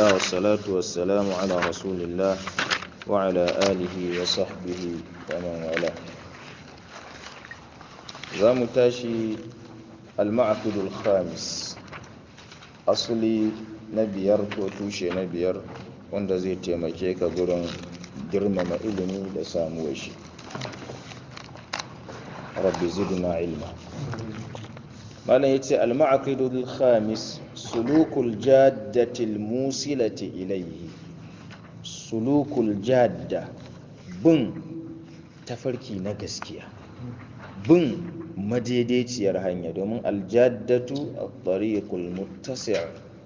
الله والصلاة والسلام على رسول الله وعلى آله وصحبه ومن والاه za mu tashi al-ma'aqidul khamis asali na biyar ko tushe na biyar wanda zai taimake ka gurin girmama ilimi da samuwar shi rabbi zidna ilma malam yace al-ma'aqidul khamis sulukul jaddatil musilati ilayhi sulukul jadda bin tafarki na gaskiya bin madaidaiciyar hanya domin aljaddatu at-tariqul muttasi'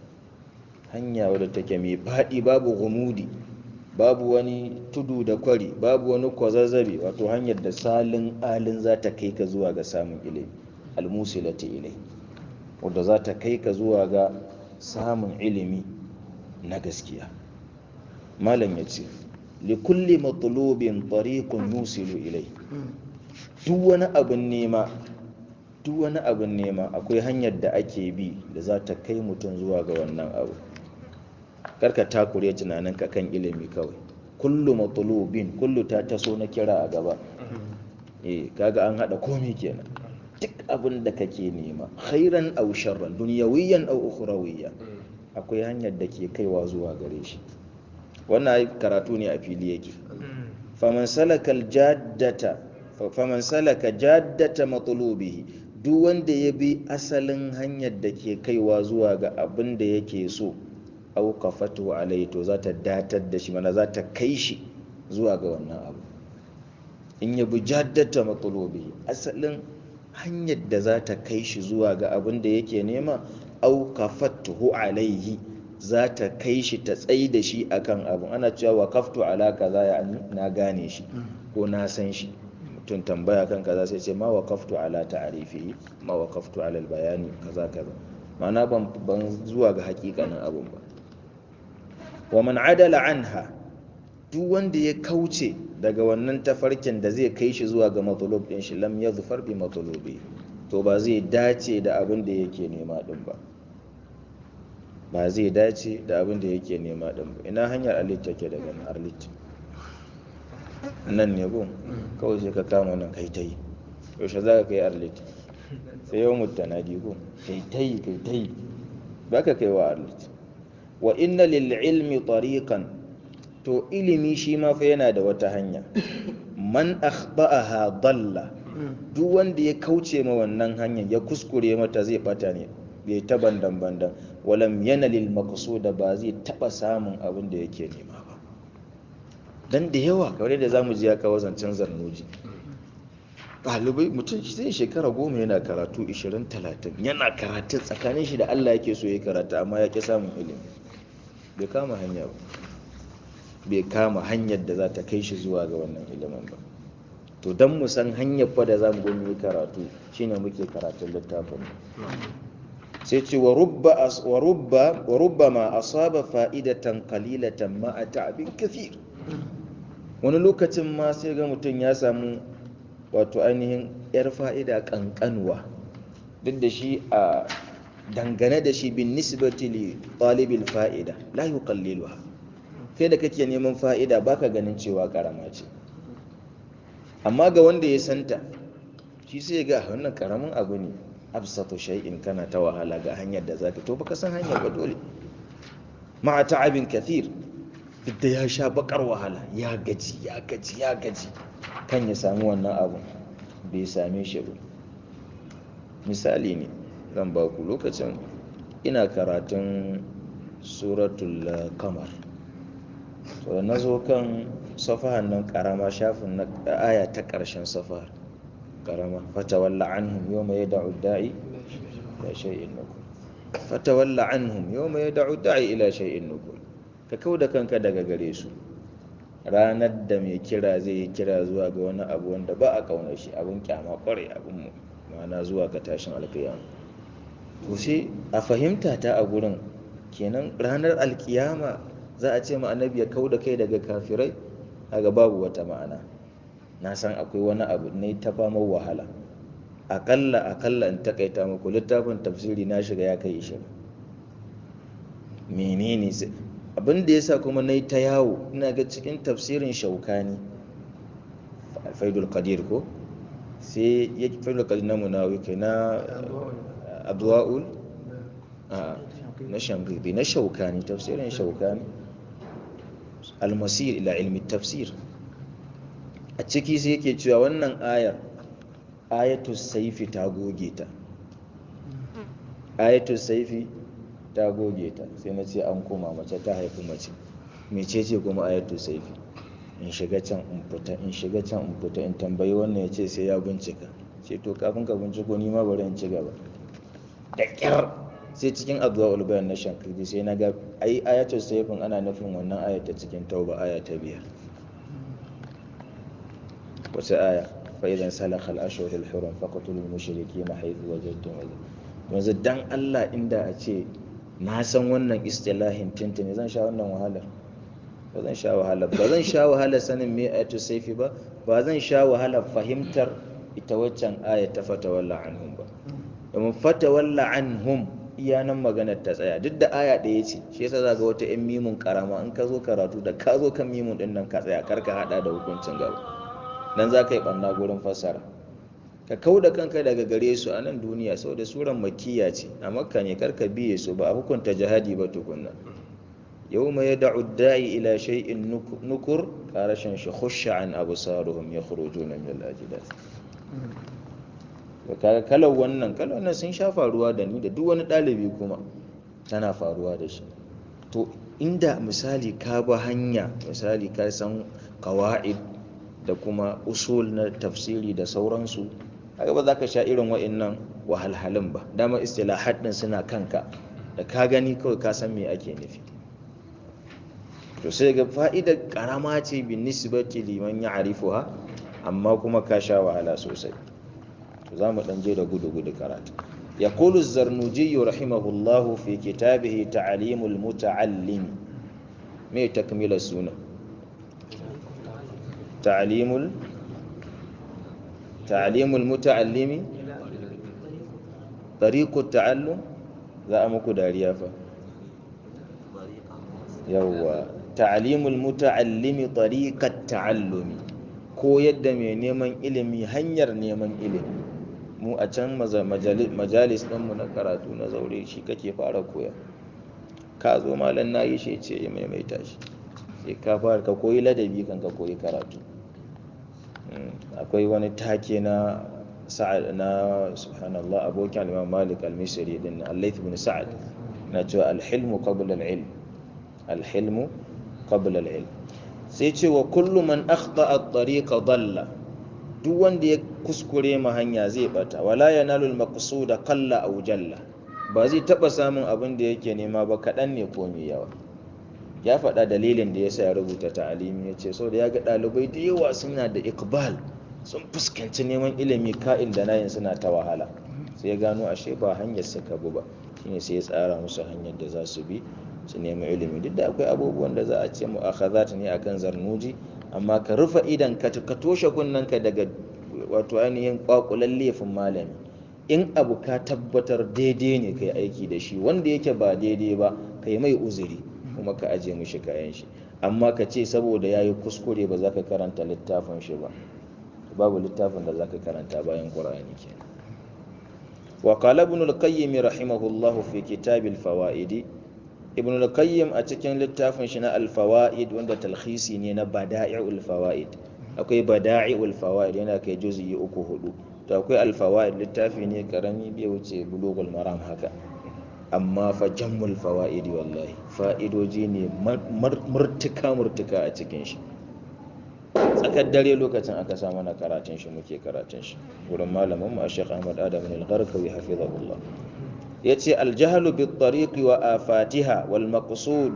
hanya wadda take mai faɗi babu gumudi babu wani tudu da kwari babu wani kwazazzabe wato hanyar da salin alin za ta kai ka zuwa ga samun ilimi almusilati ilai wadda za ta kai ka zuwa ga samun ilimi na gaskiya malam ya ce likulli matsalobin tariqun yusilu ilai duk wani abin nema duk wani abin nema akwai hanyar da ake bi da za ta kai mutum zuwa ga wannan abu karka takure tunaninka kan ilimi kawai kullu matsalobin kullu ta taso na kira a gaba eh kaga an hada komai kenan duk abin da kake nema khairan aw sharran dunyawiyan aw ukhrawiyya akwai hanyar da ke kaiwa zuwa gare shi wannan karatu ne a fili yake faman salakal jaddata faman salaka jaddata matlubihi duk wanda ya bi asalin hanyar da ke kaiwa zuwa ga abin da yake so auqafatu alai to za ta datar da shi mana za ta kai shi zuwa ga wannan abu in ya bi jaddata matlubihi asalin hanyar da za ta kai shi zuwa ga abin da yake nema auqafatu alaihi za ta kai shi ta tsayi da shi akan abu ana cewa waqaftu ala kaza ya na gane shi ko na san shi mutum tambaya kan kaza sai ce ma waqaftu ala ta'rifi ma waqaftu ala bayani kaza kaza ma'ana ban ban zuwa ga hakikanin abun ba wa man adala anha duk wanda ya kauce daga wannan tafarkin da zai kai shi zuwa ga matsalub din shi lam yazfar bi matsalobi to ba zai dace da abin da yake nema din ba ba zai dace da abin da yake nema din ba ina hanyar alit take daga arlit nan ne gun kawai sai ka kama nan kai ta yi yaushe za ka kai arlit sai yau mutanadi gun kai ta yi kai ta yi ba ka kai wa arlit wa inna lil ilmi tariqan to ilimi shi ma fa yana da wata hanya man akhba'aha dalla duk wanda ya kauce ma wannan hanyar ya kuskure mata zai bata ne bai ta bandan bandan walam yana lil maqsuda ba zai taba samun abin da yake nema ba dan da yawa kamar yadda zamu ji ya kawo zancen zarnoji ɗalibai mutum zai shekara goma yana karatu 20-30 yana karatun tsakanin shi da Allah yake so ya karata amma ya ƙi samun ilimi bai kama hanya ba bai kama hanyar da za ta kai shi zuwa ga wannan ilimin ba to don mu san hanyar fa da za mu gwamnati karatu shine muke karatun littafin sai ce wa rubba ma asaba fa'idatan qalilatan ma a ta'abin kathir wani lokacin ma sai ga mutum ya samu wato ainihin yar fa'ida kankanwa duk da shi a dangane da shi bin nisbati li talibil fa'ida la yuqalliluha kai da kake neman fa'ida baka ganin cewa karama ce amma ga wanda ya santa shi sai ga wannan karamin abu ne absatu shay'in kana ta wahala ga hanyar da zaka to baka san hanyar ba dole ma'a ta'abin kathir duk da ya sha bakar wahala ya gaji ya gaji ya gaji kan ya samu wannan abu bai same shi ba misali ne zan ba ku lokacin ina karatun suratul kamar so da na zo kan safahan nan karama shafin na aya ta ƙarshen safahar karama fatawalla anhum yawma yad'u da'i ila shay'in nukur fatawalla anhum yawma yad'u da'i ila shay'in nukur ka kauda kanka daga gare su ranar da mai kira zai yi kira zuwa ga wani abu wanda ba a kaunar shi abin kyama kware abin mu ma'ana zuwa ga tashin alkiyama to sai a fahimta ta a gurin kenan ranar alkiyama za a ce ma annabi ya kau da kai daga kafirai daga babu wata ma'ana na san akwai wani abu ne ta famar wahala akalla akalla in takaita muku littafin tafsiri na shiga ya kai ishirin menene abin da yasa kuma nayi ta yawo ina ga cikin tafsirin shaukani faidul qadir ko sai ya faidul qadir na munawi kai na adwa'ul a na shankidi na shaukani tafsirin shaukani almasir ila ilmi tafsir a ciki sai yake cewa wannan ayar ayatu saifi ta goge ta ayatu saifi ta goge ta sai na ce an koma mace ta haifi mace mece ce kuma ayatu saifi in shiga can in fita in shiga can in fita in tambayi wannan ya ce sai ya bincika ce to kafin ka binciko ni ma bari in ci gaba da kyar sai cikin addu'a ulbayan na shankirji sai na ga ai ayatul saifin ana nufin wannan ayata cikin tauba aya ta biyar wace aya fa idan salakha al-ashhur al-hurum faqtulul mushrikeena haythu wajadtum yanzu dan Allah inda a ce na san wannan istilahin tintini zan sha wannan wahalar ba zan sha wahalar ba zan sha wahalar sanin me ayatul saifi ba ba zan sha wahalar fahimtar ita waccan aya ta fatawalla anhum ba domin fatawalla anhum iya nan maganar ta tsaya duk da aya ɗaya ce shi yasa za ga wata yan mimun karama in ka zo karatu da ka zo kan mimun ɗin nan ka tsaya kar ka haɗa da hukuncin gaba nan za ka yi ɓanna gurin fassara ka kau da kanka daga gare su a nan duniya saboda suran makiya ce a makka ne kar ka biye su ba a hukunta jihadi ba tukunna yau mai da'u da'i ila shay'in nukur karashin shi khusha an absaruhum yakhrujuna min al-ajdath kaga kalar wannan kalar wannan sun sha faruwa da ni da duk wani ɗalibi kuma tana faruwa da shi to inda misali ka ba hanya misali ka san kawa'id da kuma usul na tafsiri da sauransu haka ba za ka sha irin wa'innan wahalhalun ba dama istilahat din suna kanka da ka gani kawai ka san me ake nufi to sai ga fa'idar karama ce bin nisbati liman ya arifuha amma kuma ka sha wahala sosai za mu ɗan je da gudu-gudu karatu ya kulu zarnuji rahimahullahu fi kitabihi ta'alimul muta'allim me takmila suna ta'alimul ta'alimul muta'allimi tariqut ta'allum za a muku dariya fa yawwa ta'alimul muta'allimi tariqat ta'allumi ko yadda mai neman ilimi hanyar neman ilimi mu a can majalis ɗinmu na karatu na zaure shi kake fara koya ka zo malam na yi shi ce ya maimaita shi sai ka fara ka koyi ladabi kan ka koyi karatu akwai wani take na sa'ad na subhanallah abokin al-imam malik al-misri din al-layth bin sa'ad na cewa al-hilmu qabla al-ilm al-hilmu qabla al-ilm sai ce wa kullu man akhta at-tariqa dalla duk wanda ya kuskure ma hanya zai bata wala yanalul maqsuda qalla aw jalla ba zai taba samun abin da yake nema ba kadan ne ko mai yawa ya faɗa dalilin da yasa ya rubuta ta'alimi ya ce saboda ya ga ɗalibai da yawa suna da iqbal sun fuskanci neman ilimi ka'in da nayin suna ta wahala sai ya gano ashe ba hanyar suka bi ba shine sai ya tsara musu hanyar da za su bi su nemi ilimi duk da akwai abubuwan da za a ce mu'akhazat ne akan zarnuji amma ka rufe idan ka ka toshe kunnanka daga wato ainihin kwakulan laifin malami in abu ka tabbatar daidai ne kai aiki da shi wanda yake ba daidai ba kai mai uzuri kuma ka aje mishi kayan shi amma ka ce saboda yayi kuskure ba za ka karanta littafin shi ba babu littafin da za ka karanta bayan qur'ani kenan وقال ابن القيم رحمه الله في كتاب الفوائد ابن القيم a cikin littafin shi na al-fawaid wanda talkhisi ne na bada'i'ul fawaid akwai bada'i'ul fawaid yana kai juz'i uku hudu to akwai al-fawaid littafi ne karami bai wuce bulughul maram haka amma fa jammul fawaid wallahi fa'idoji ne murtuka murtuka a cikin shi tsakar dare lokacin aka sa mana karatun shi muke karatun shi wurin malamin mu Sheikh Ahmad Adam al-Gharkawi hafizahullah yace al-jahlu bit tariqi wa afatiha wal maqsud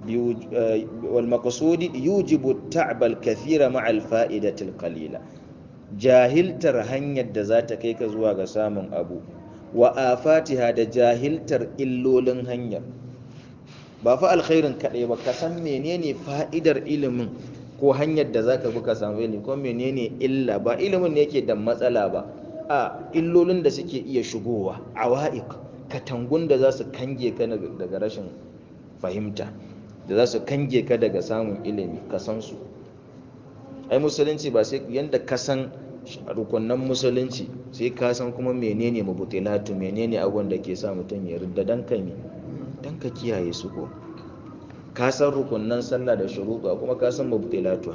wal maqsud yujibu at-ta'b al-kathira ma'a al-fa'idati al-qalila jahiltar hanyar da za ta kai ka zuwa ga samun abu wa afatiha da jahiltar illolin hanyar ba fa alkhairin kaɗai ba ka san menene fa'idar ilimin ko hanyar da zaka bi ka samu ilimi ko menene illa ba ilimin ne yake da matsala ba a illolin da suke iya shigowa awaiq katangun da za su kange ka daga rashin fahimta da za su kange ka daga samun ilimi ka san su ai musulunci ba sai yanda ka san rukunan musulunci sai ka san kuma menene mabutilatu menene abubuwan da ke sa mutum ya ridda dan ka me dan ka kiyaye su ko ka san rukunan sallah da shuruɗa kuma ka san mabutilatu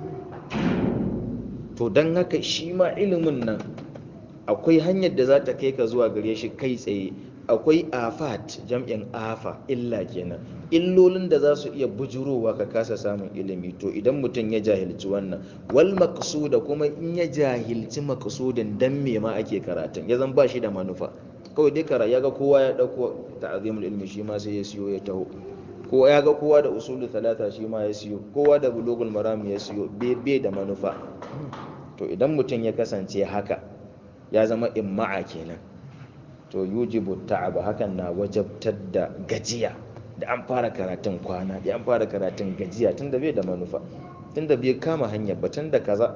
to dan haka shi ma ilimin nan akwai hanyar da za ta kai ka zuwa gare shi kai tsaye akwai afat jam'in afa illa kenan illolin da za su iya bujurowa ka kasa samun ilimi to idan mutum ya jahilci wannan wal maqsuda kuma in ya jahilci maqsudin dan me ma ake karatun ya zan ba shi da manufa kawai dai kara ya ga kowa ya dauko ta'zimul ilmi shi ma sai ya siyo ya taho ko ya ga kowa da usulu talata shi ma ya siyo kowa da bulugul maram ya siyo bai da manufa to idan mutum ya kasance haka ya zama imma'a kenan to yujibu ta'aba hakan na wajabtar da gajiya da an fara karatun kwana da an fara karatun gajiya tunda bai da manufa tunda bai kama hanyar ba tunda kaza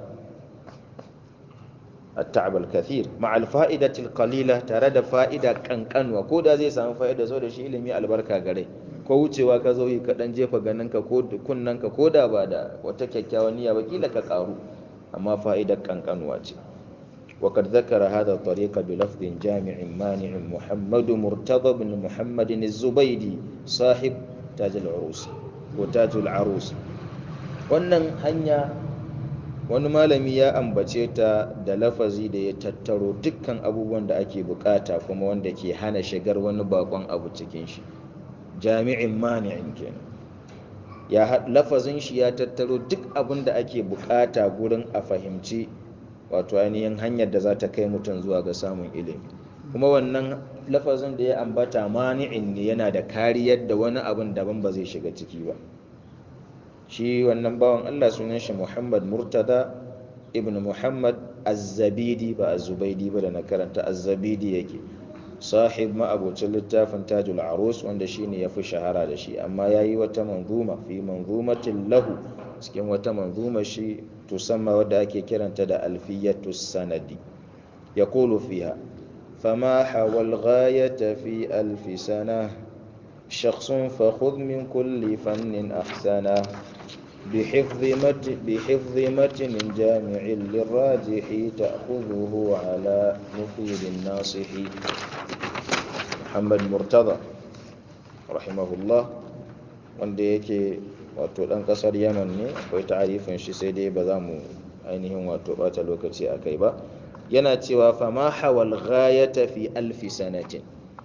at-ta'ab al-kathir ma'a al-fa'idati al-qalila tare da fa'ida kankanwa ko da zai samu fa'ida so da shi ilimi albarka gare ko wucewa ka zo yi ka dan jefa ganin ka ko kunnan ka ko da ba da wata kyakkyawan niyya ba kila ka karu amma fa'idar kankanwa ce وقد ذكر هذا الطريق بلفظ جامع مانع محمد مرتضى بن محمد الزبيدي صاحب تاج العروس وتاج العروس wannan hanya wani malami ya ambace ta da lafazi da ya tattaro dukkan abubuwan da ake bukata kuma wanda ke hana shigar wani bakon abu cikin shi jami'in mani'in kenan ya lafazin shi ya tattaro duk abin da ake bukata gurin a fahimci wato ainihin hanyar da za ta kai mutum zuwa ga samun ilimi kuma wannan lafazin da ya ambata mani'in ne yana da kariyar da wani abin daban ba zai shiga ciki ba shi wannan bawan Allah sunan shi Muhammad Murtada ibn Muhammad Az-Zabidi ba Az-Zubaidi ba da na karanta Az-Zabidi yake sahib ma'abocin littafin Tajul Arus wanda shine yafi shahara da shi amma yayi wata manzuma fi manzumatin lahu cikin wata manzuma shi tusamma wadda ake kiranta da alfiyatu sanadi yaqulu fiha fama hawal ghayata fi alfi sana shakhsun fakhudh min kulli fannin ahsana بحفظ متن بحفظ متن جامع للراجح تأخذه على مفيد الناصح محمد مرتضى رحمه الله wanda yake wato ɗan ƙasar yaman ne akwai ta'arifin shi sai dai ba za mu ainihin wato ɓata lokaci a kai ba yana cewa fama hawal ghayata fi alfi sanatin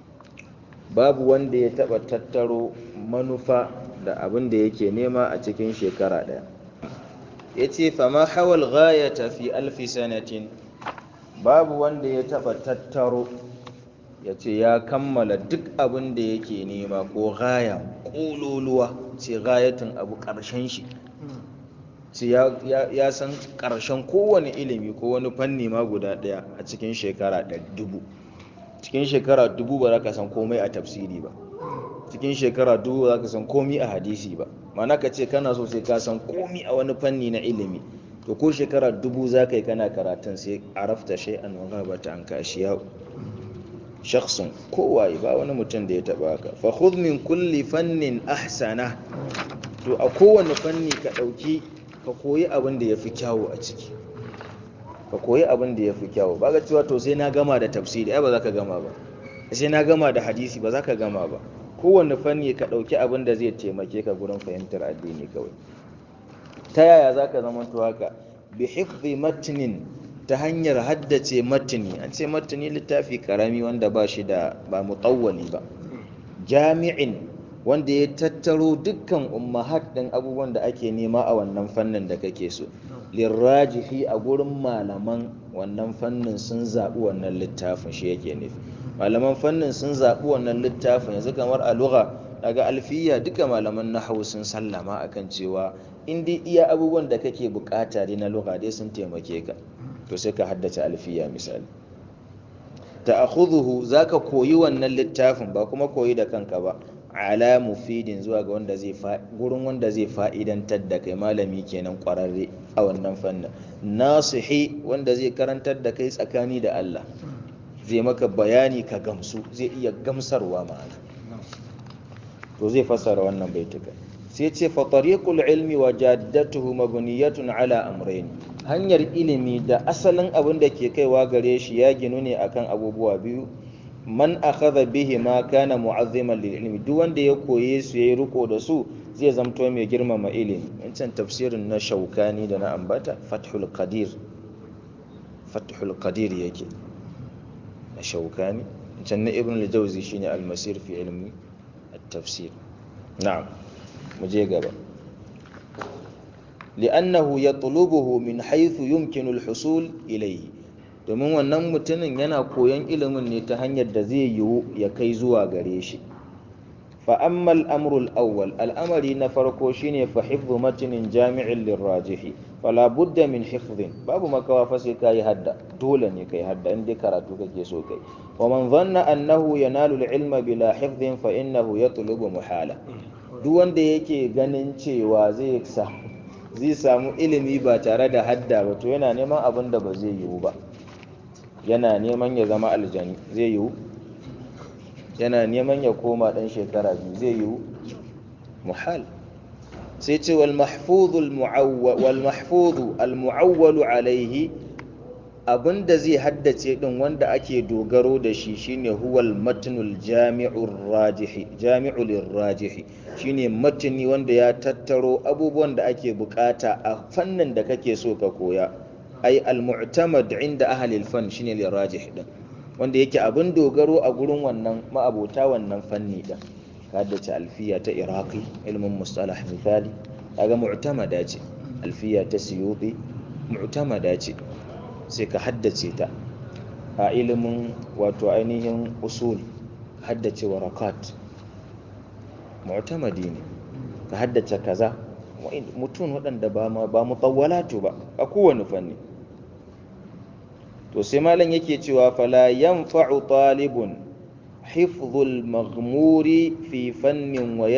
babu wanda ya taɓa tattaro manufa da abin da yake nema a cikin shekara ɗaya ya ce fama hawal ghayata fi alfi sanatin babu wanda ya taɓa tattaro ya ce ya kammala duk abin da yake nema ko gaya ƙololuwa ce gayatin abu ƙarshen shi ce ya san ƙarshen kowane ilimi ko wani fanni ma guda ɗaya a cikin shekara dubu cikin shekara dubu ba za ka san komai a tafsiri ba cikin shekara dubu ba za ka san komai a hadisi ba mana ka ce kana so sai ka san komai a wani fanni na ilimi to ko shekara dubu za ka yi kana karatun sai arafta shay'an wa ghabata an ka ashiya'u shakhsun kowaye ba wani mutum da ya taba haka fa khudh min kulli fannin ahsana to a kowane fanni ka dauki ka koyi abin da yafi kyawu a ciki ka koyi abin da yafi kyawu ba ga cewa to sai na gama da tafsiri ai ba za ka gama ba sai na gama da hadisi ba za ka gama ba kowane fanni ka dauki abin da zai taimake ka gurin fahimtar addini kawai ta yaya za ka zama to haka bi hifzi matnin ta hanyar haddace matini an ce matini littafi karami wanda ba shi da ba mutawwali ba jami'in wanda ya tattaro dukkan ummahat din abubuwan da ake nema a wannan fannin da kake so lirrajihi a gurin malaman wannan fannin sun zaɓi wannan littafin shi yake nufi malaman fannin sun zaɓi wannan littafin yanzu kamar a lugha daga alfiya duka malaman nahwu sun sallama akan cewa in dai iya abubuwan da kake bukata dai na lugha dai sun taimake ka to sai ka haddace alfiya misali ta'khudhuhu zaka koyi wannan littafin ba kuma koyi da kanka ba ala mufidin zuwa ga wanda zai gurin wanda zai fa'idantar da kai malami kenan kwararre a wannan fannin nasihi wanda zai karantar da kai tsakani da Allah zai maka bayani ka gamsu zai iya gamsarwa ma'ana to zai fassara wannan baituka sai ce fa tariqul ilmi wa jaddatuhu mabniyatun ala amrayn hanyar ilimi da asalin abin da ke kaiwa gare shi ya ginu ne akan abubuwa biyu man akhadha bihi ma kana mu'azziman lil ilmi duk wanda ya koye su yayi riko da su zai zamto mai girmama ilimi wancan tafsirin na shaukani da na ambata fathul qadir fathul qadir yake na shaukani can na ibn al-jawzi shine al-masir fi ilmi at-tafsir na'am mu je gaba li'annahu yatlubuhu min haythu yumkinu al-husul ilayhi domin wannan mutumin yana koyon ilimin ne ta hanyar da zai yiwu ya kai zuwa gare shi fa amma al-amru al-awwal al'amari na farko shine fa hifdhu matnin jami'in lirajihi fala budda min hifdhin babu makawa fa sai kai hadda dole ne kai hadda in dai karatu kake so kai wa man dhanna annahu yanalu al-ilma bila hifdhin fa innahu yatlubu muhala duk wanda yake ganin cewa zai sa zai samu ilimi ba tare da hadda ba to yana neman abin da ba zai yiwu ba yana neman ya zama aljani zai yiwu yana neman ya koma dan shekara biyu zai yiwu muhal sai ce wal mahfudhu al mu'awwalu alaihi abinda zai haddace din wanda ake dogaro da shi shine huwal matnul jami'ur rajihi jami'ul rajihi shine matni wanda ya tattaro abubuwan da ake bukata a fannin da kake so ka koya ai al-mu'tamad inda ahli al-fan shine lirajih din wanda yake abin dogaro a gurin wannan ma'abota wannan fanni din haddace alfiya ta iraqi ilmin mustalah misali kaga mu'tamada ce alfiya ta suyuti mu'tamada ce sai ka haddace ta a ilimin wato ainihin usul haddace warakat mu'tamadi ne ka haddace kaza mutum waɗanda ba mutawwalatu ba a kowane fanni to sai malam yake cewa fala yanfa'u talibun hifdhul maghmuri fi fannin wa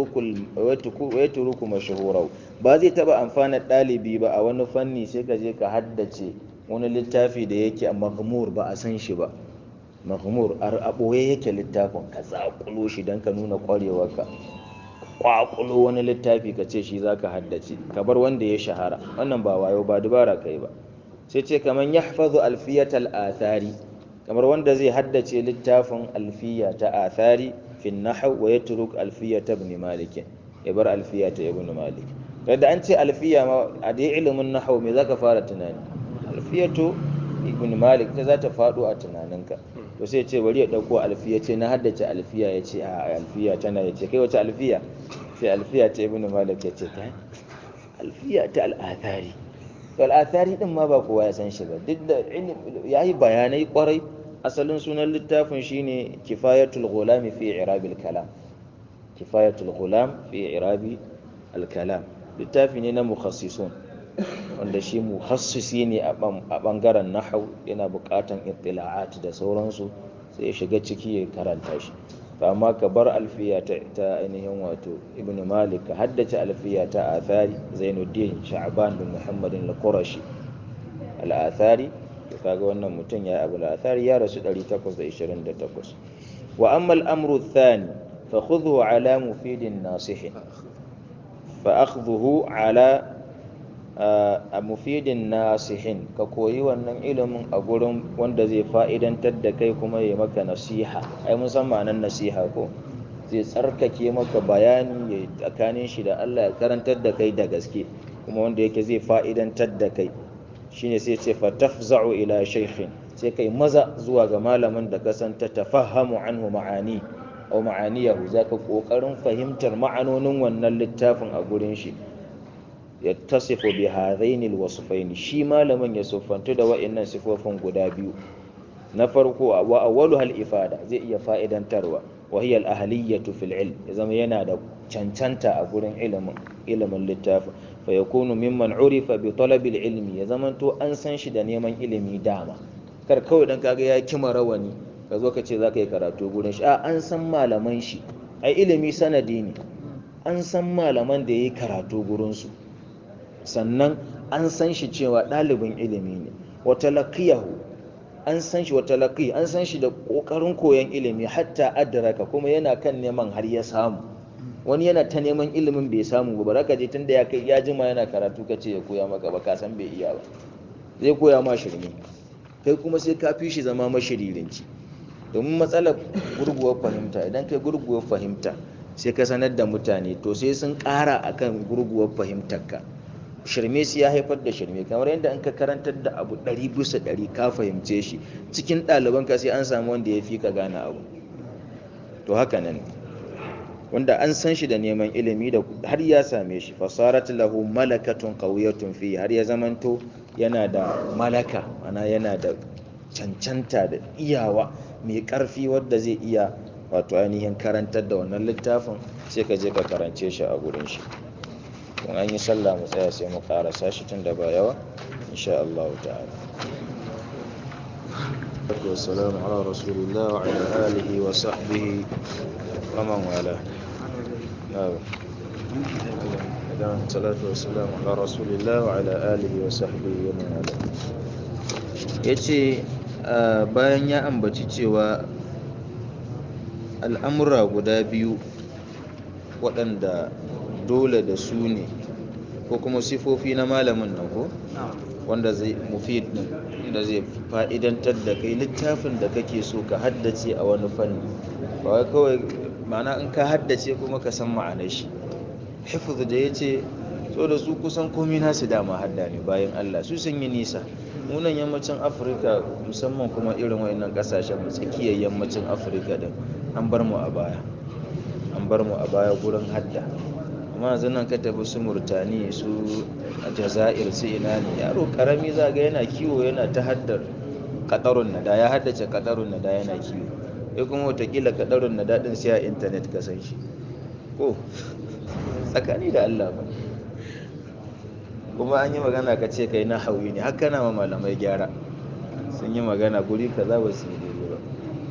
yatruku mashhurau ba zai taba amfana ɗalibi ba a wani fanni sai ka je ka haddace wani littafi da yake a maghmur ba a san shi ba maghmur a ɓoye yake littafin ka zaƙulo shi don ka nuna ƙwarewarka ƙwaƙulo wani littafi ka ce shi za ka haddace ka bar wanda ya shahara wannan ba wayo ba dubara kai ba sai ce kamar ya hafazu alfiyatal athari kamar wanda zai haddace littafin alfiya ta athari fin nahaw wa yatruk alfiyata ibn malik ya bar alfiya ta ibn malik da an ce alfiya ma a dai ilimin nahaw me zaka fara tunani alfiyatu ibn malik ta za ta faɗo a tunaninka to sai ce bari ya ɗauko alfiya ce na haddace alfiya ya ce a alfiya tana ya ce kai wace alfiya sai alfiya ta ibn malik ya ce ta alfiya ta al'athari to al'athari din ma ba kowa ya san shi ba duk da ya yi bayanai kwarai asalin sunan littafin shine kifayatul ghulam fi irabil kalam kifayatul ghulam fi irabi al kalam littafi ne na mukhassisun wanda shi mukhassisi ne a bangaren nahau yana bukatan ittila'at da sauransu sai ya shiga ciki ya karanta shi amma ka bar alfiya ta ainihin wato ibn malik ka haddace alfiya ta athari zainuddin sha'ban bin muhammadin al-qurashi al-athari to kaga wannan mutum ya abu al-athari ya rasu 828 wa amma al-amru ath-thani fa khudhu ala mufidin nasihin fa akhdhuhu ala a mufidin nasihin ka koyi wannan ilimin a gurin wanda zai fa'idantar da kai kuma ya maka nasiha ai musamman nan nasiha ko zai tsarkake maka bayani ya tsakanin shi da Allah ya karantar da kai da gaske kuma wanda yake zai fa'idantar da kai shine sai ce fatafza'u ila shaykhin sai kai maza zuwa ga malamin da ka san ta tafahamu anhu ma'ani aw ma'aniyahu zaka kokarin fahimtar ma'anonin wannan littafin a gurin shi yattasifu bi hadaini alwasfaini shi malamin ya siffantu da wa'annan sifofin guda biyu na farko wa awwalu hal ifada zai iya fa'idantarwa wa hiya al-ahliyatu fil ilm ya zama yana da cancanta a gurin ilimin ilimin littafi fa yakunu mimman urifa bi talabi ilmi ya zama to an san shi da neman ilimi dama kar kawai dan kaga ya kima rawani ka zo ka ce zaka yi karatu gurin shi a an san malaman shi ai ilimi sanadi ne an san malaman da yayi karatu gurin su sannan an san shi cewa ɗalibin ilimi ne wata laqiyahu an san shi wata laqi an san shi da ƙoƙarin koyon ilimi hatta adraka kuma yana kan neman har ya samu wani yana ta neman ilimin bai samu ba ba ka je tunda ya kai ya jima yana karatu ka ce ya koya maka ba ka san bai iya ba zai koya ma shirme kai kuma sai ka fi shi zama mashiririnci domin matsalar gurguwar fahimta idan kai gurguwar fahimta sai ka sanar da mutane to sai sun ƙara akan gurguwar fahimtarka shirme su ya haifar da shirme kamar yadda in ka karantar da abu ɗari bisa ɗari ka fahimce shi cikin ɗalibanka sai an samu wanda ya fi ka gane abu to haka nan wanda an san shi da neman ilimi da har ya same shi fasarat lahu malakatun qawiyatun fi har ya zamanto yana da malaka ana yana da cancanta da iyawa mai ƙarfi wadda zai iya wato ainihin karantar da wannan littafin sai ka je ka karance shi a gurin shi in an yi sallah mu tsaya sai mu karasa shi tun da ba yawa insha Allah ta'ala والسلام على رسول الله وعلى آله وصحبه ومن والاه الصلاة والسلام على رسول الله وعلى آله وصحبه ومن والاه yace bayan ya ambaci cewa al'amura guda biyu waɗanda dole da su ne ko kuma sifofi na malamin nan ko wanda zai mufid da zai fa'idantar da kai littafin da kake so ka haddace a wani fanni ba wai kawai ma'ana in ka haddace kuma ka san ma'anar shi hifz da ya ce so da su kusan komi nasu dama hadda ne bayan Allah su sun yi nisa munan yammacin afirka musamman kuma irin wayannan kasashen tsakiyar yammacin afirka din an bar mu a baya an bar mu a baya gurin hadda amma yanzu nan ka tafi su murtani su a jazair su ina ne yaro karami za ga yana kiwo yana ta haddar kadarun nada ya haddace kadarun nada yana kiwo ya kuma watakila kadarun nada din sai a intanet ka san shi ko tsakani da allah ba kuma an yi magana ka ce kai na hauyi ne haka na ma malamai gyara sun yi magana guri kaza ba su yi daidai ba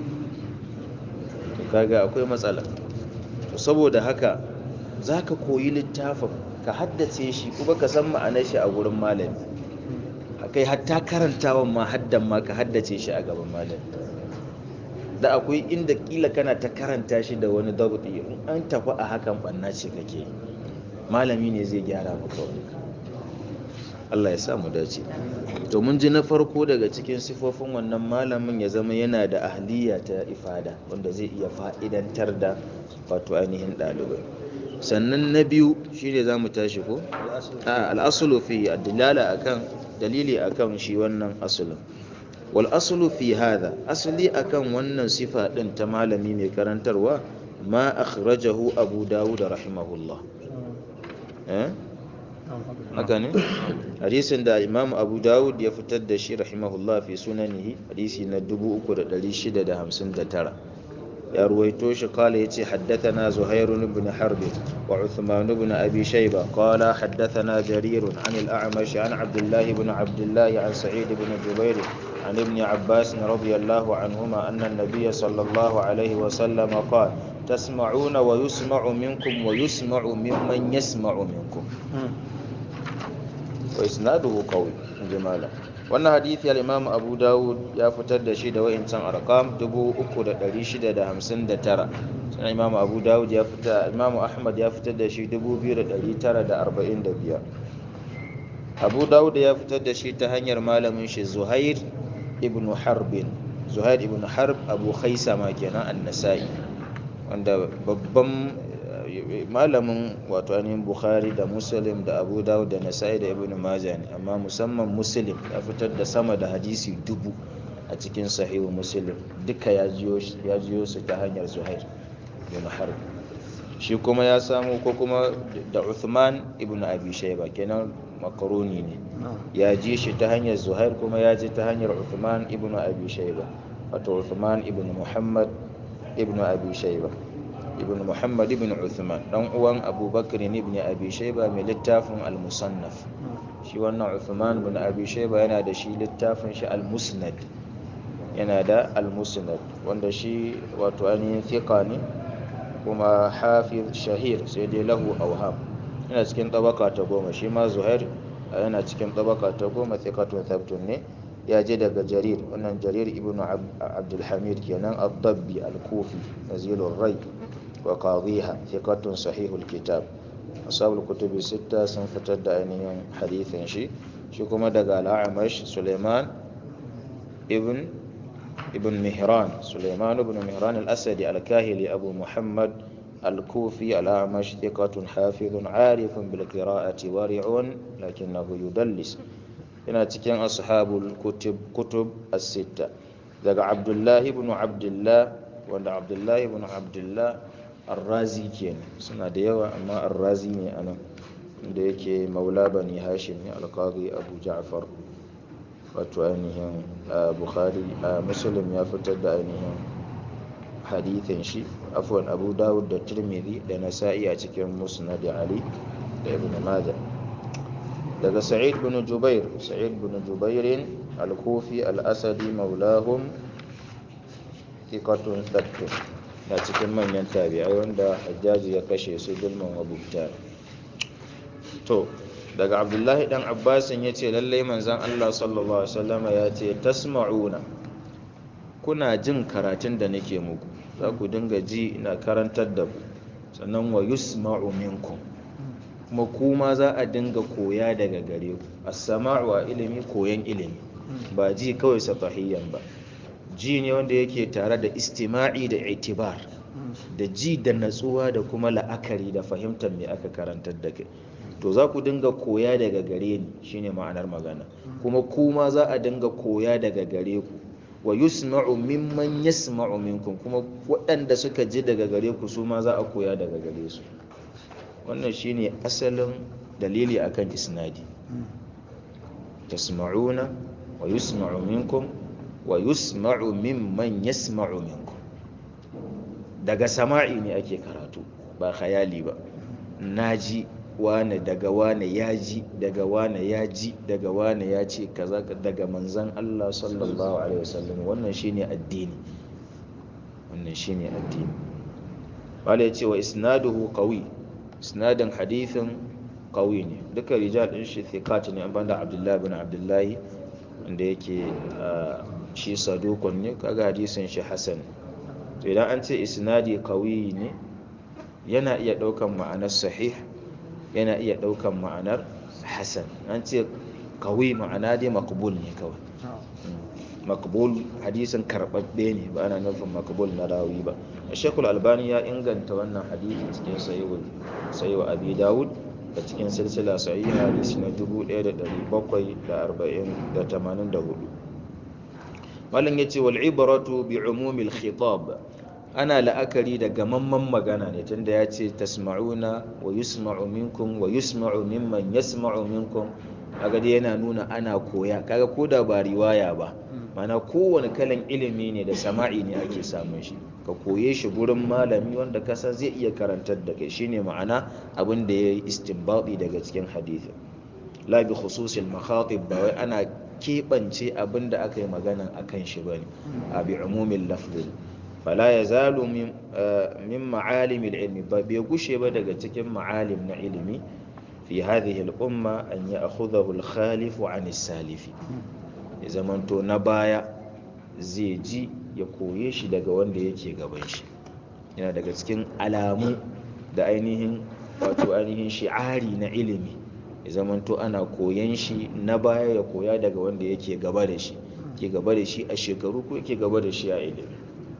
to kaga akwai matsala to saboda haka za ka koyi littafin ka haddace shi kuma ka san ma'anar shi a gurin malami kai hatta karantawan ma haddan ma ka haddace shi a gaban malami da akwai inda kila kana ta karanta shi da wani dabti in an tafi a hakan banna ce kake malami ne zai gyara maka wani Allah ya sa mu dace to mun ji na farko daga cikin sifofin wannan malamin ya zama yana da ahliya ta ifada wanda zai iya fa'idantar da wato ainihin ɗalibai sannan na biyu shine za mu tashi ko al'asulu fi dilala akan dalili akan shi wannan asulun wal asulu fi hada asali akan wannan sifa din ta malami mai karantarwa ma akhrajahu abu dawud rahimahullah eh haka ne hadisin da imam abu dawud ya fitar da shi rahimahullah fi sunanihi hadisi na 3659 ya ruwaito shi kala yace haddathana zuhair ibn harb wa uthman ibn abi shayba qala haddathana jarir an al-a'mash an abdullah ibn abdullah an sa'id ibn jubair عن ابن عباس رضي الله عنهما أن النبي صلى الله عليه وسلم قال تسمعون ويسمع منكم ويسمع ممن يسمع منكم وإسناده قوي جمالا wannan hadithi al-imam abu dawud ya fitar da shi da wa'incan arqam 3659 sannan imam abu dawud ya fitar imam ahmad ya fitar da shi 2945 abu dawud ya fitar da shi ta hanyar malamin shi zuhair ibn harbin zuhair ibn harb abu khaisama kenan an-nasa'i wanda babban malamin wato ainihin bukhari da muslim da abu dawud da nasa'i da ibn majah ne amma musamman muslim ya fitar da sama da hadisi dubu a cikin sahihu muslim duka ya jiyo su ta hanyar zuhair ibn harb shi kuma ya samu ko kuma da uthman ibn abi shayba kenan makaroni ne ya ji shi ta hanyar zuhair kuma ya ji ta hanyar uthman ibn abi shayba wato uthman ibn muhammad ibn abi shayba ibn muhammad ibn uthman dan uwan abubakar ibn abi shayba mai littafin al-musannaf shi wannan uthman ibn abi shayba yana da shi littafin shi al-musnad yana da al-musnad wanda shi wato ainihin thiqa ne kuma hafiz shahir sai dai lahu awham yana cikin tabaka ta goma shi ma zuhair yana cikin tabaka ta goma thiqatun thabtun ne ya je daga jarir wannan jarir ibn abdulhamid kenan ad-dabbi al-kufi nazilur rai وقاضيها ثقة صحيح الكتاب أصحاب الكتب الستة سنفتد أينهم حديث شي شكما دقى الأعمش سليمان ابن ابن مهران سليمان بن مهران الأسدي الكاهلي أبو محمد الكوفي الأعمش ثقة حافظ عارف بالقراءة ورع لكنه يدلس هنا تكين أصحاب الكتب كتب الستة daga abdullahi ibn abdullah wanda abdullahi ibn abdullah arrazi kenan suna da yawa amma arrazi ne anan da yake maula bani hashim ne alqadi abu ja'far wato ainihin bukhari muslim ya fitar da ainihin hadithin shi afwan abu dawud da tirmidhi da nasa'i a cikin musnad ali da ibn majah daga sa'id bin jubair sa'id bin jubairin al-kufi al-asadi maulahum thiqatun thabtun na cikin manyan tabi'ai wanda hajjaji ya kashe su dulman wabukta to daga abdullahi dan abbasin ya ce lallai manzan allah sallallahu alaihi wasallama ya ce tasma'una kuna jin karatun da nake muku za ku dinga ji ina karantar da ku sannan wa yusma'u minkum kuma kuma za a dinga koya daga gare ku as-sama'u a ilimi koyan ilimi ba ji kawai safahiyan ba ji ne wanda yake tare da istima'i da itibar da ji da natsuwa da kuma la'akari da fahimtar me aka karantar da kai to za ku dinga koya daga gare ni shine ma'anar magana kuma kuma za a dinga koya daga gare ku wa yusma'u mimman yasma'u minkum kuma waɗanda suka ji daga gare ku su ma za a koya daga gare su wannan shine asalin dalili akan isnadi tasma'una wa yusma'u minkum wa yusma'u mimman yasma'u minkum daga sama'i ne ake karatu ba khayali ba naji wane daga wane ya ji daga wane ya ji daga wane ya ce kaza daga manzan Allah sallallahu alaihi wasallam wannan shine addini wannan shine addini wala yace wa isnaduhu qawi isnadin hadithin qawi ne duka rijal din shi thiqat ne an banda Abdullah ibn Abdullah wanda yake shi sadukun ne kaga hadisin shi hasan to idan an ce isnadi qawi ne yana iya daukan ma'anar sahih yana iya ɗaukan ma'anar hasan an ce kawai ma'ana dai makbul ne kawai makbul hadisin karɓaɓɓe ne ba ana nufin makbul na rawi ba shekul albani ya inganta wannan hadisi cikin sayi wa abi dawud da cikin silsila sayi hadisi na 1784 malin ya ce wal'ibaratu bi umumil khitab ana la'akari da gamamman magana ne tunda ya ce tasma'una wa yusma'u minkum wa yusma'u mimman yasma'u minkum kaga dai yana nuna ana koya kaga koda ba riwaya ba mana kowane kalan ilimi ne da sama'i ne ake samun shi ka koye shi gurin malami wanda ka san zai iya karantar da kai shine ma'ana abin da ya yi istinbadi daga cikin hadisi la bi khususil makhatib ba wai ana keɓance abin da aka yi magana akan shi bane a bi umumin lafzin fala ya zalu min ma'alimil ilmi ba bai gushe ba daga cikin ma'alim na ilimi fi hadhihi al-umma an ya'khudhahu al-khalif 'an as-salif ya zamanto na baya zai ji ya koye shi daga wanda yake gaban shi yana daga cikin alamu da ainihin wato ainihin shi'ari na ilimi ya zamanto ana koyan shi na baya ya koya daga wanda yake gaba da shi ke gaba da shi a shekaru ko yake gaba da shi a ilimi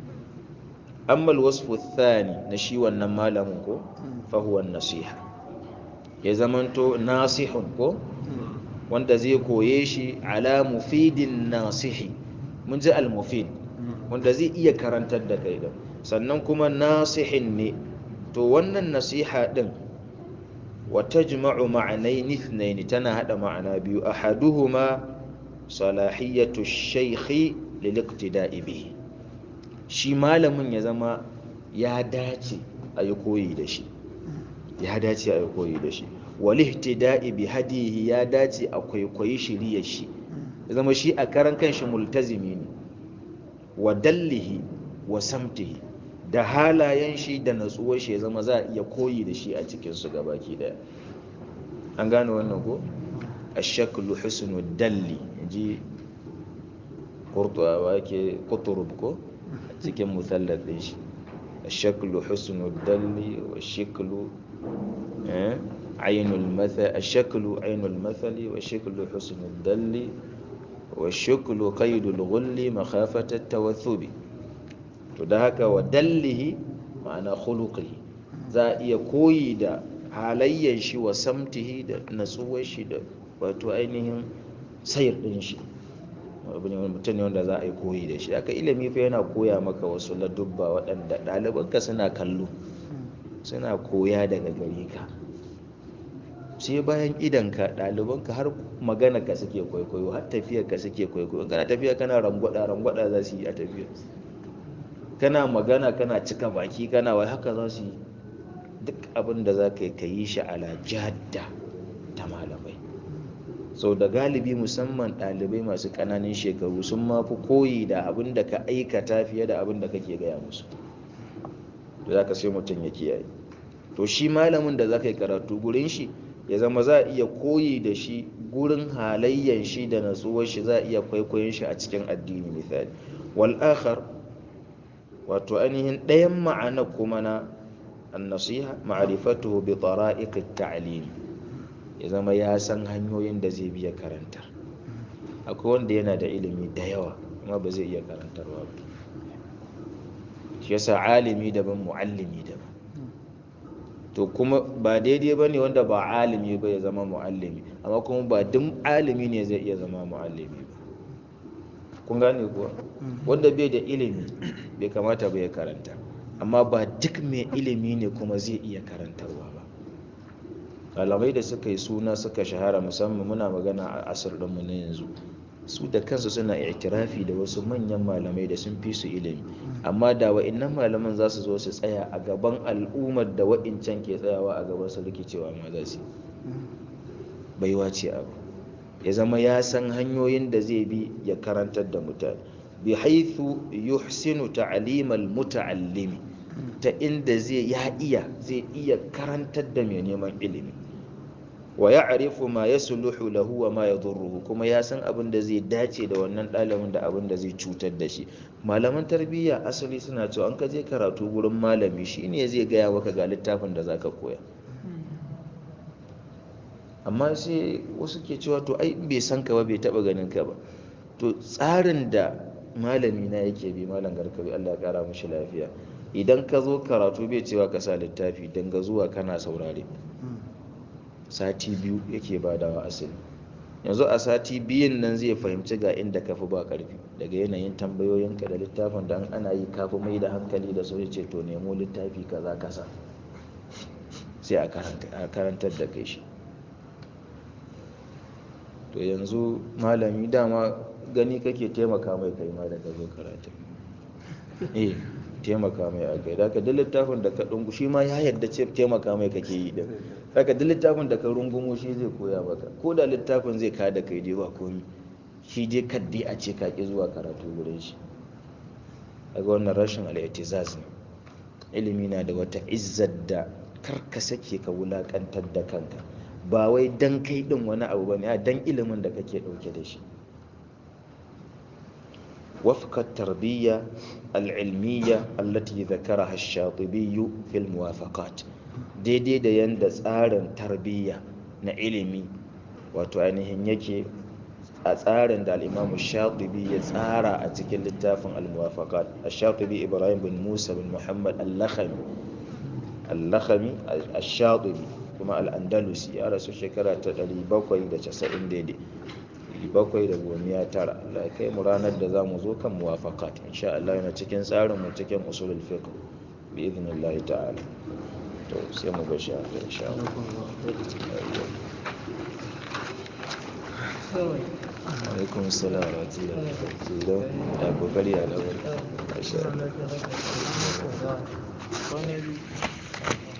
amma alwasfu thani na shi wannan malamin ko fahuwa nasiha ya zamanto nasihun ko wanda zai koye shi ala mufidin nasihi mun ji almufid wanda zai iya karantar da kai da sannan kuma nasihin ne to wannan nasiha din wa tajma'u ma'anayn ithnayn tana hada ma'ana biyu ahaduhuma salahiyatu ash-shaykh lil-iqtida'i bihi shi malamin ya zama ya dace a yi koyi da shi ya dace a yi koyi da shi walihtida'i bi hadihi ya dace a kwaikwayi shiriyar shi ya zama shi a karan kanshi multazimi ne wa dallihi wa samtihi da halayen shi da natsuwar shi ya zama za a iya koyi da shi a cikin su gabaki daya an gane wannan ko ashaklu husnu dalli ji qurtuwa ke quturub ko cikin musallar din shi الشكل حسن الدل والشكل عين المثل الشكل عين المثل والشكل حسن الدل والشكل قيد الغل مخافة التوثب تدهك ودله معنى خلقه za a iya koyi da halayyar shi wa samtihi da natsuwar shi da wato ainihin sayar din shi abu ne mutum ne wanda za a yi koyi da shi aka ilimi fa yana koya maka wasu ladubba waɗanda ɗalibanka suna kallo suna koya daga gare ka sai bayan idanka ɗalibanka har magana ka suke kwaikwayo har tafiyar ka suke kwaikwayo kana tafiya kana rangwada rangwada za su yi a tafiya kana magana kana cika baki kana wai haka za su yi duk abin da za ka yi ka yi shi ala jadda ta malamai sau da galibi musamman ɗalibai masu ƙananan shekaru sun mafi koyi da abin da ka aikata fiye da abin da kake gaya musu da za ka sai mutum ya kiyaye to shi malamin da za ka yi karatu gurin shi ya zama za a iya koyi da shi gurin halayyan shi da natsuwar shi za a iya kwaikwayon shi a cikin addini misali wal akhar wato ainihin ɗayan ma'ana kuma na annasiha ma'rifatuhu bi tara'iq at-ta'lim ya zama ya san hanyoyin da zai biya karanta akwai wanda yana da ilimi da yawa amma ba zai iya karantarwa ba shi yasa alimi daban muallimi daban to kuma ba daidai ba ne wanda ba alimi ba ya zama muallimi amma kuma ba duk alimi ne zai iya zama muallimi ba kun gane kuwa wanda bai da ilimi bai kamata ba ya karanta amma ba duk mai ilimi ne kuma zai iya karantarwa ba malamai da suka yi suna suka shahara musamman muna magana a asir ɗinmu na yanzu su da kansu suna itirafi da wasu manyan malamai da sun fi su ilimi amma da wa'innan malaman za su zo su tsaya a gaban al'ummar da wa'incan ke tsayawa a gaban su rikicewa ma za su baiwa ce abu ya zama ya san hanyoyin da zai bi ya karantar da mutane bi haithu yuhsinu ta'limal muta'allimi ta inda zai ya iya zai iya karantar da mai neman ilimi wa ya'rifu ma yasluhu lahu wa ma yadurruhu kuma ya san abin da zai dace da wannan ɗalibin da abin da zai cutar da shi malaman tarbiyya asali suna cewa an ka je karatu gurin malami shine zai gaya maka ga littafin da zaka koya amma sai wasu ke cewa to ai bai san ka ba bai taba ganin ka ba to tsarin da malami na yake bi malam garkabi Allah ya kara mishi lafiya idan ka zo karatu bai cewa ka sa littafi dan ga zuwa kana saurare sati biyu yake badawa asali yanzu a sati biyun nan zai fahimci ga inda ka fi ba karfi daga yanayin tambayoyinka da littafin da ana yi kafi mai da hankali da so ce to nemo littafi kaza kasa sai a karantar da kai shi to yanzu malami dama gani kake taimaka mai kai ma da ka zo karatu eh taimaka mai a kai daga duk littafin da ka dungu shi ma ya yadda ce taimaka mai kake yi din daga duk littafin da ka rungumo shi zai koya maka ko da littafin zai kada kai dai ba komi shi dai kaddi a ce ka ki zuwa karatu wurin shi daga wannan rashin al'itizaz ne ilimi na da wata izzar da kar ka sake ka wulakantar da kanka ba wai dan kai din wani abu bane a dan ilimin da kake dauke da shi وفق التربية العلمية التي ذكرها الشاطبي في الموافقات daidai da yanda tsarin tarbiyya na ilimi wato ainihin yake a tsarin da al'imamu shatibi ya tsara a cikin littafin al-muwafaqat al-shatibi ibrahim bin musa bin muhammad al-lakhami al-lakhami al-shatibi kuma al-andalusi ya rasu shekara ta 790 daidai bakwai da gomiya tara Allah kai mu ranar da za mu zo kan muwafaqat insha Allah yana cikin tsarin mu cikin usulul fiqh bi idnillahi ta'ala to sai mu ga shi insha Allah alaikum assalam wa rahmatullahi wa barakatuh da kokari a lawar insha Allah